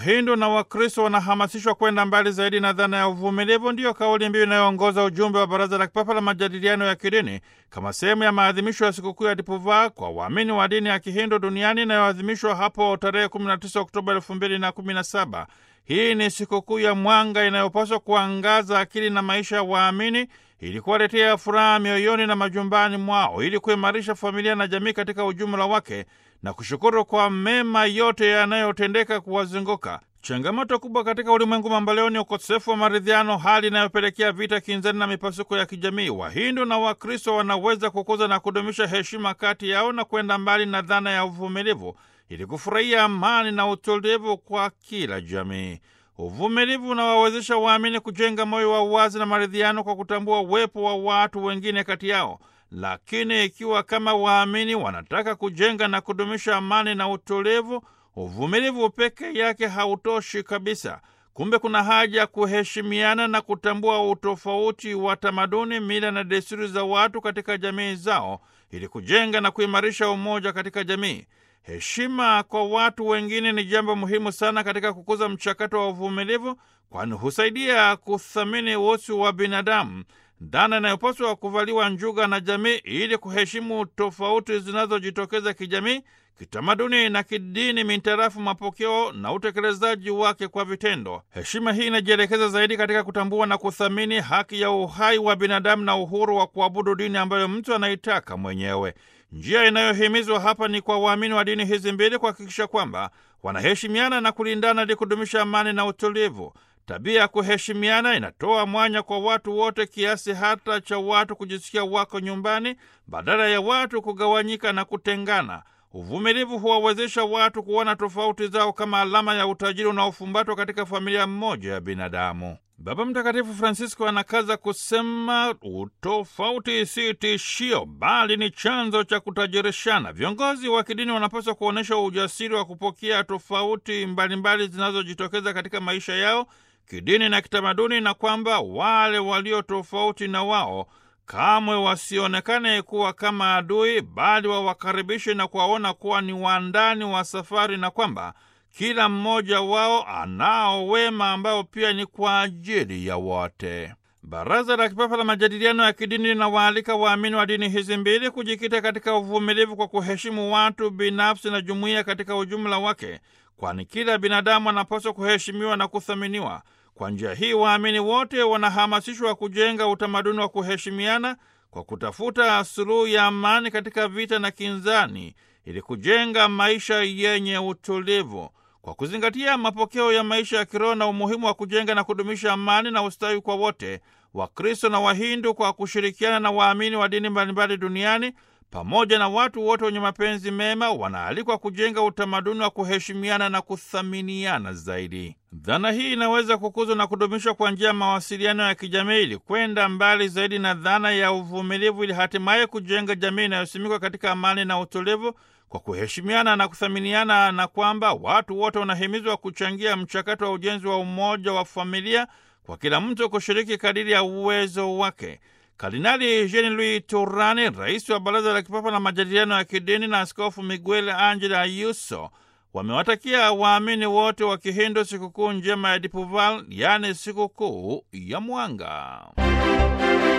Wahindu na Wakristo wanahamasishwa kwenda mbali zaidi na dhana ya uvumilivu, ndiyo kauli mbiu inayoongoza ujumbe wa Baraza la Kipapa la Majadiliano ya Kidini kama sehemu ya maadhimisho ya sikukuu ya Dipuvaa kwa waamini wa dini ya Kihindu duniani inayoadhimishwa hapo tarehe 19 Oktoba 2017. Hii ni sikukuu ya mwanga inayopaswa kuangaza akili na maisha ya waamini ili kuwaletea furaha mioyoni na majumbani mwao, ili kuimarisha familia na jamii katika ujumla wake na kushukuru kwa mema yote yanayotendeka kuwazunguka. Changamoto kubwa katika ulimwengu mamboleo ni ukosefu wa maridhiano, hali inayopelekea vita, kinzani na mipasuko ya kijamii. Wahindu na Wakristo wanaweza kukuza na kudumisha heshima kati yao na kwenda mbali na dhana ya uvumilivu ili kufurahia amani na utulivu kwa kila jamii. Uvumilivu unawawezesha waamini kujenga moyo wa uwazi na maridhiano kwa kutambua uwepo wa watu wengine kati yao. Lakini ikiwa kama waamini wanataka kujenga na kudumisha amani na utulivu, uvumilivu peke yake hautoshi kabisa. Kumbe kuna haja ya kuheshimiana na kutambua utofauti wa tamaduni, mila na desturi za watu katika jamii zao ili kujenga na kuimarisha umoja katika jamii. Heshima kwa watu wengine ni jambo muhimu sana katika kukuza mchakato wa uvumilivu, kwani husaidia kuthamini utu wa binadamu, dhana inayopaswa kuvaliwa njuga na jamii ili kuheshimu tofauti zinazojitokeza kijamii, kitamaduni na kidini mintarafu mapokeo na utekelezaji wake kwa vitendo. Heshima hii inajielekeza zaidi katika kutambua na kuthamini haki ya uhai wa binadamu na uhuru wa kuabudu dini ambayo mtu anaitaka mwenyewe. Njia inayohimizwa hapa ni kwa waamini wa dini hizi mbili kuhakikisha kwamba wanaheshimiana na kulindana ili kudumisha amani na utulivu. Tabia ya kuheshimiana inatoa mwanya kwa watu wote kiasi hata cha watu kujisikia wako nyumbani badala ya watu kugawanyika na kutengana. Uvumilivu huwawezesha watu kuona tofauti zao kama alama ya utajiri unaofumbatwa katika familia moja ya binadamu. Baba Mtakatifu Francisco anakaza kusema utofauti si tishio, bali ni chanzo cha kutajirishana. Viongozi wa kidini wanapaswa kuonyesha ujasiri wa kupokea tofauti mbalimbali zinazojitokeza katika maisha yao kidini na kitamaduni, na kwamba wale walio tofauti na wao kamwe wasionekane kuwa kama adui, bali wawakaribishe na kuwaona kuwa ni wandani wa safari, na kwamba kila mmoja wao anao wema ambao pia ni kwa ajili ya wote. Baraza la Kipapa la Majadiliano ya Kidini linawaalika waamini wa dini hizi mbili kujikita katika uvumilivu kwa kuheshimu watu binafsi na jumuiya katika ujumla wake, kwani kila binadamu anapaswa kuheshimiwa na kuthaminiwa. Kwa njia hii waamini wote wanahamasishwa kujenga utamaduni wa kuheshimiana kwa kutafuta suluhu ya amani katika vita na kinzani, ili kujenga maisha yenye utulivu kwa kuzingatia mapokeo ya maisha ya kiroho na umuhimu wa kujenga na kudumisha amani na ustawi kwa wote. Wakristo na Wahindu kwa kushirikiana na waamini wa dini mbalimbali duniani pamoja na watu wote wenye mapenzi mema wanaalikwa kujenga utamaduni wa kuheshimiana na kuthaminiana zaidi. Dhana hii inaweza kukuzwa na kudumishwa kwa njia ya mawasiliano ya kijamii ili kwenda mbali zaidi na dhana ya uvumilivu, ili hatimaye kujenga jamii inayosimikwa katika amani na utulivu kwa kuheshimiana na kuthaminiana, na kwamba watu wote wanahimizwa kuchangia mchakato wa ujenzi wa umoja wa familia kwa kila mtu kushiriki kadiri ya uwezo wake. Kardinali Jean Louis Turani, rais wa Baraza la Kipapa la Majadiliano ya Kidini, na Askofu Miguel Angel Ayuso wamewatakia waamini wote wa Kihindu sikukuu njema ya Dipuval, yaani sikukuu ya mwanga.